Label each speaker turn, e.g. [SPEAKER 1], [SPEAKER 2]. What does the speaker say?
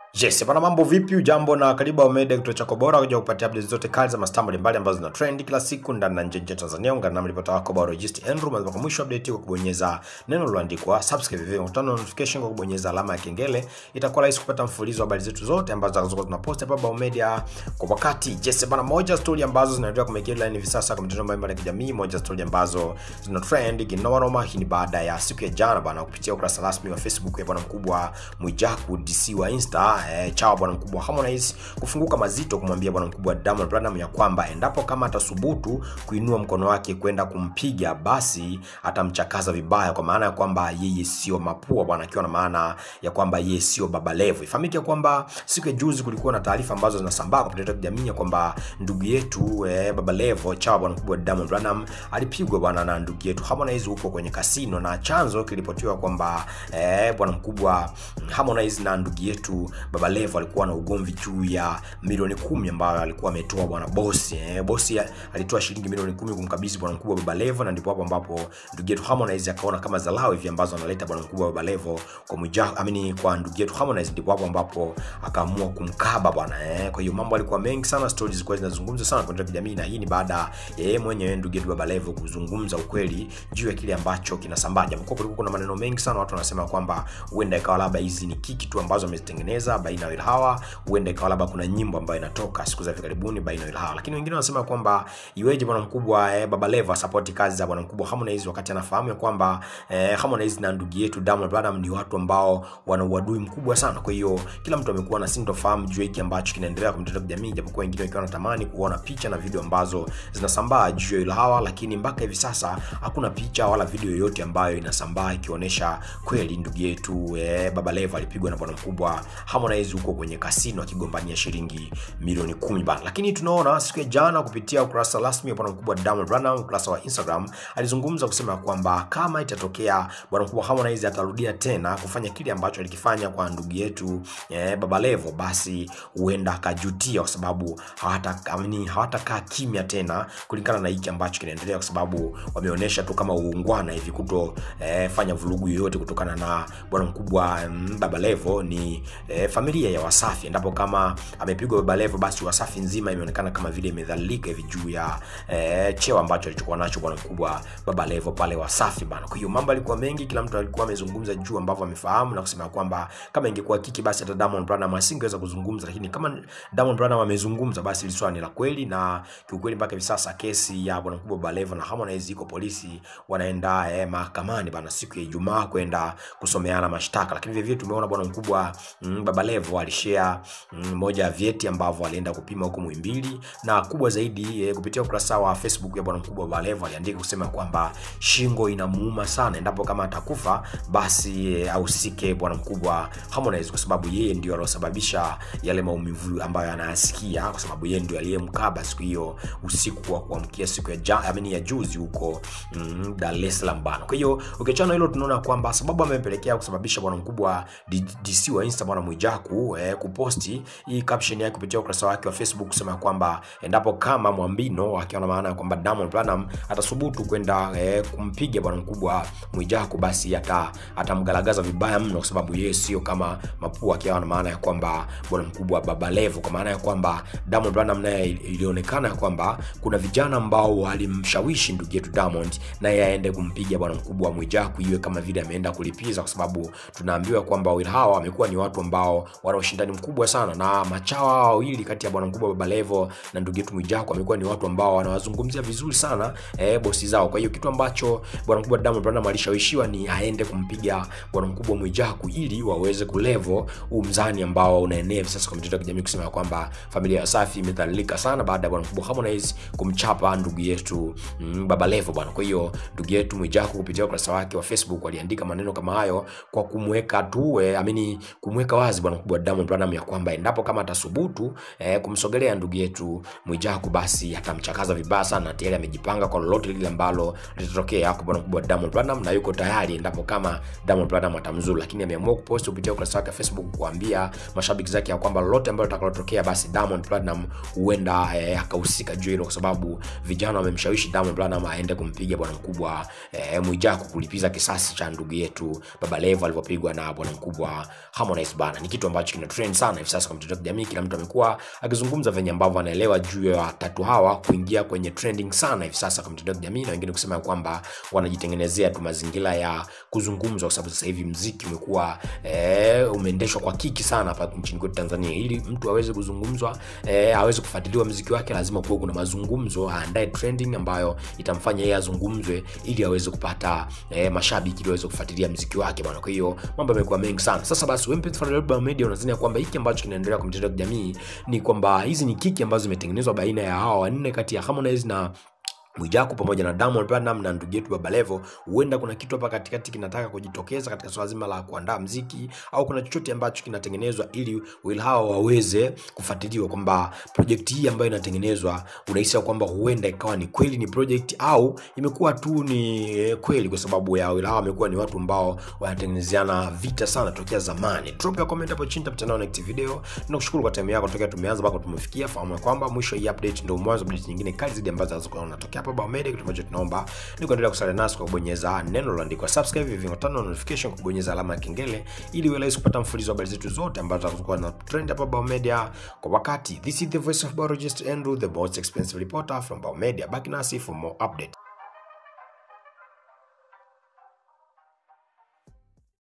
[SPEAKER 1] Yes, bana mambo vipi? Ujambo na karibu Omega, kituo chako bora kuja kupatia updates zote kali za mastaa mbalimbali ambazo zina trend kila siku ndani na nje ya Tanzania. Ungana na mlipota wako bora Register Andrew mwanzo kwa mwisho update kwa kubonyeza neno lililoandikwa subscribe, vivyo utano notification kwa kubonyeza alama ya kengele. Itakuwa rahisi kupata mfululizo wa habari zetu zote ambazo zinazokuwa tunapost hapa Bao Media kwa wakati. Yes, bana moja story ambazo zinaendelea kumake headline hivi sasa kwa mitandao mbalimbali ya kijamii, moja story ambazo zina trend kinoma noma. Hii ni baada ya siku ya jana bana kupitia ukurasa rasmi wa Facebook ya bwana mkubwa Mwijaku DC wa Insta eh, chao bwana mkubwa Harmonize kufunguka mazito kumwambia bwana mkubwa Diamond Platnumz ya kwamba endapo kama atasubutu kuinua mkono wake kwenda kumpiga basi atamchakaza vibaya, kwa maana ya kwamba yeye sio mapua bwana, akiwa na maana ya kwamba yeye sio Baba Levo. Ifahamike kwamba siku ya juzi kulikuwa na taarifa ambazo zinasambaa kwa mitandao ya kijamii ya kwamba ndugu yetu eh, Baba Levo chao bwana mkubwa Diamond Platnumz alipigwa bwana na ndugu yetu Harmonize huko kwenye kasino, na chanzo kilipotiwa kwamba eh, bwana mkubwa Harmonize na ndugu yetu Baba Levo alikuwa na ugomvi juu ya milioni kumi ambayo alikuwa ametoa bwana bosi eh, bosi alitoa shilingi milioni kumi kumkabidhi bwana mkubwa Baba Levo, na ndipo hapo ambapo ndugu yetu Harmonize akaona kama dharau hivi ambazo analeta bwana mkubwa Baba Levo kwa Mwijaku, amini kwa ndugu yetu Harmonize, ndipo hapo ambapo akaamua kumkaba bwana eh. Kwa hiyo mambo alikuwa mengi sana, stories zilikuwa zinazungumzwa sana kwa kijamii, na hii ni baada ya yeye mwenyewe ndugu yetu Baba Levo kuzungumza ukweli juu ya kile ambacho kinasambaa, japokuwa kulikuwa kuna maneno mengi sana, watu wanasema kwamba huenda ikawa labda hizi ni kiki tu ambazo amezitengeneza baina ya hawa huenda ikawa labda kuna nyimbo ambayo inatoka siku za hivi karibuni baina ya hawa, lakini wengine wanasema kwamba iweje bwana mkubwa eh, Baba Levo support kazi za bwana mkubwa Harmonize wakati anafahamu ya kwamba eh, Harmonize na ndugu yetu Diamond Platnumz ni watu ambao wana uadui mkubwa sana. Kwa hiyo kila mtu amekuwa na sintofahamu juu hiki ambacho kinaendelea kwa mitandao ya kijamii, japokuwa wengine wakiwa wanatamani kuona picha na video ambazo zinasambaa juu ya hawa, lakini mpaka hivi sasa hakuna picha wala video yoyote ambayo inasambaa ikionyesha kweli ndugu yetu eh, Baba Levo alipigwa na bwana mkubwa Harmonize huko kwenye kasino akigombania shilingi milioni kumi bana. Lakini tunaona siku ya jana kupitia ukurasa rasmi wa bwana mkubwa Diamond Platnumz, ukurasa wa Instagram, alizungumza kusema kwamba kama itatokea bwana mkubwa Harmonize atarudia tena kufanya kile ambacho alikifanya kwa ndugu yetu eh, Baba Levo, basi huenda akajutia, kwa sababu hawatakaa hawatakaa kimya tena kulingana na hiki ambacho kinaendelea, kwa sababu wameonyesha tu kama uungwana hivi kuto eh, fanya vurugu yoyote kutokana na bwana mkubwa mm, Baba Levo ni eh, familia ya Wasafi, endapo kama amepigwa Baba Levo, basi Wasafi nzima imeonekana kama vile imedhalilika hivi juu ya eh, cheo ambacho alichokuwa nacho bwana mkubwa Baba Levo pale Wasafi bana. Kwa hiyo mambo alikuwa mengi, kila mtu alikuwa amezungumza juu ambavyo amefahamu na kusema kwamba kama ingekuwa kiki, basi hata Diamond Platnumz asingeweza kuzungumza, lakini kama Diamond Platnumz amezungumza, basi hili swala ni la kweli, na kiukweli mpaka hivi sasa kesi ya bwana mkubwa Baba Levo na Harmonize iko polisi, wanaenda eh, mahakamani bana siku ya Ijumaa kwenda kusomeana mashtaka, lakini vile vile tumeona bwana mkubwa mm, Baba Levo alishare mm, moja ya vyeti ambavyo alienda kupima huko Muhimbili, na kubwa zaidi eh, kupitia ukurasa wa Facebook ya bwana mkubwa Baba Levo aliandika kusema kwamba shingo inamuuma sana, endapo kama atakufa basi eh, ahusike bwana mkubwa Harmonize, kwa sababu yeye ndio aliyosababisha yale maumivu ambayo anayasikia, kwa sababu yeye ndio aliyemkaba siku hiyo usiku wa kuamkia siku ya ja, amini ya juzi huko mm, Dar es Salaam bana. Kwa hiyo ukiachana hilo, tunaona kwamba sababu amepelekea kusababisha bwana mkubwa DC wa Insta bwana Mwijaku eh, kuposti hii caption yake kupitia ukurasa wake wa Facebook kusema kwamba endapo kama Mwambino akiwa na maana ya kwamba Diamond Platnumz atasubutu kwenda eh, kumpiga bwana mkubwa Mwijaku basi ata atamgalagaza vibaya mno, kwa sababu yeye sio kama mapua, akiwa na maana ya kwamba bwana mkubwa Baba Levo, kwa maana ya kwamba Diamond Platnumz naye ilionekana ya kwamba kuna vijana ambao walimshawishi ndugu yetu Diamond naye aende kumpiga bwana mkubwa Mwijaku, iwe kama vile ameenda kulipiza, kwa sababu tunaambiwa kwamba wawili hawa wamekuwa ni watu ambao wana ushindani mkubwa sana, na machawa hawa wawili kati ya bwana mkubwa Baba Levo na ndugu yetu Mwijaku wamekuwa ni watu ambao wanawazungumzia vizuri sana eh, bosi zao. Kwa hiyo kitu ambacho bwana mkubwa Diamond Platnumz alishawishiwa ni aende kumpiga bwana mkubwa Mwijaku ili waweze kulevo huu mzani ambao unaenea hivi sasa kwa mitandao ya kijamii kusema kwamba familia ya Wasafi imedhalilika sana baada ya bwana mkubwa Harmonize kumchapa ndugu yetu mm, Baba Levo bwana. Kwa hiyo ndugu yetu Mwijaku kupitia ukurasa wake wa Facebook aliandika maneno kama hayo kwa kumweka tu eh, amini kumweka wazi bwana mkubwa Diamond Platnumz ya kwamba endapo kama atasubutu eh, kumsogelea ndugu yetu Mwijaku basi atamchakaza vibaya sana, na tayari amejipanga kwa lolote lile ambalo litatokea kwa bwana mkubwa Diamond Platnumz, na yuko tayari endapo kama Diamond Platnumz atamzuru. Lakini ameamua kupost kupitia ukurasa wake wa Facebook kuambia mashabiki zake ya kwamba lolote ambalo litakalotokea basi Diamond Platnumz huenda eh, akahusika juu hilo, kwa sababu vijana wamemshawishi Diamond Platnumz aende kumpiga bwana mkubwa eh, Mwijaku kulipiza kisasi cha ndugu yetu Baba Levo alivyopigwa na bwana mkubwa Harmonize bana. Ni kitu kitu ambacho kina trend sana hivi sasa kwa mitandao ya kijamii. Kila mtu amekuwa akizungumza venye ambavyo anaelewa juu ya watatu hawa kuingia kwenye trending sana hivi sasa kwa mitandao ya kijamii, na wengine kusema kwamba wanajitengenezea tu mazingira ya kuzungumzwa, kwa sababu sasa hivi mziki umekuwa eh, umeendeshwa kwa kiki sana hapa nchini kwetu Tanzania. Ili mtu aweze kuzungumzwa eh, aweze kufuatiliwa mziki wake, lazima kuwe kuna mazungumzo, aandae trending ambayo itamfanya yeye azungumzwe, ili aweze kupata eh, mashabiki, ili aweze kufuatilia mziki wake bwana. Kwa hiyo mambo yamekuwa mengi sana. Sasa basi, wewe mpenzi wa Global Media, unadhani kwamba hiki ambacho kinaendelea kwa mitandao ya kijamii ni kwamba hizi ni kiki ambazo zimetengenezwa baina ya hawa wanne kati ya Harmonize na Mwijaku pamoja na Diamond Platnumz na ndugu yetu Baba Levo, huenda kuna kitu hapa katikati kinataka kujitokeza katika swala zima la kuandaa mziki, au kuna chochote ambacho kinatengenezwa ili wawili hao waweze kufuatiliwa, kwamba project hii ambayo inatengenezwa, unahisi kwamba huenda ikawa ni kweli ni project au imekuwa tu ni kweli, kwa sababu ya wawili hao wamekuwa ni watu ambao wanatengenezeana vita sana tokea zamani. Drop ya comment hapo chini, tutakutana next video. Tunakushukuru kwa time yako tokea tumeanza mpaka tumefikia. Fahamu ya kwamba mwisho hii update ndio mwanzo update nyingine kali zaidi ambazo zinazokuwa zinatokea hapa Bao Media. Kitu ambacho tunaomba ni kuendelea kusalia nasi kwa kubonyeza neno lililoandikwa subscribe, hivyo tano notification, kubonyeza alama ya kengele ili uwe rahisi kupata mfululizo wa habari zetu zote ambazo zitakuwa na trend hapa Bao Media kwa wakati. This is the voice of biologist Andrew, the most expensive reporter from Bao Media. Back nasi for more update.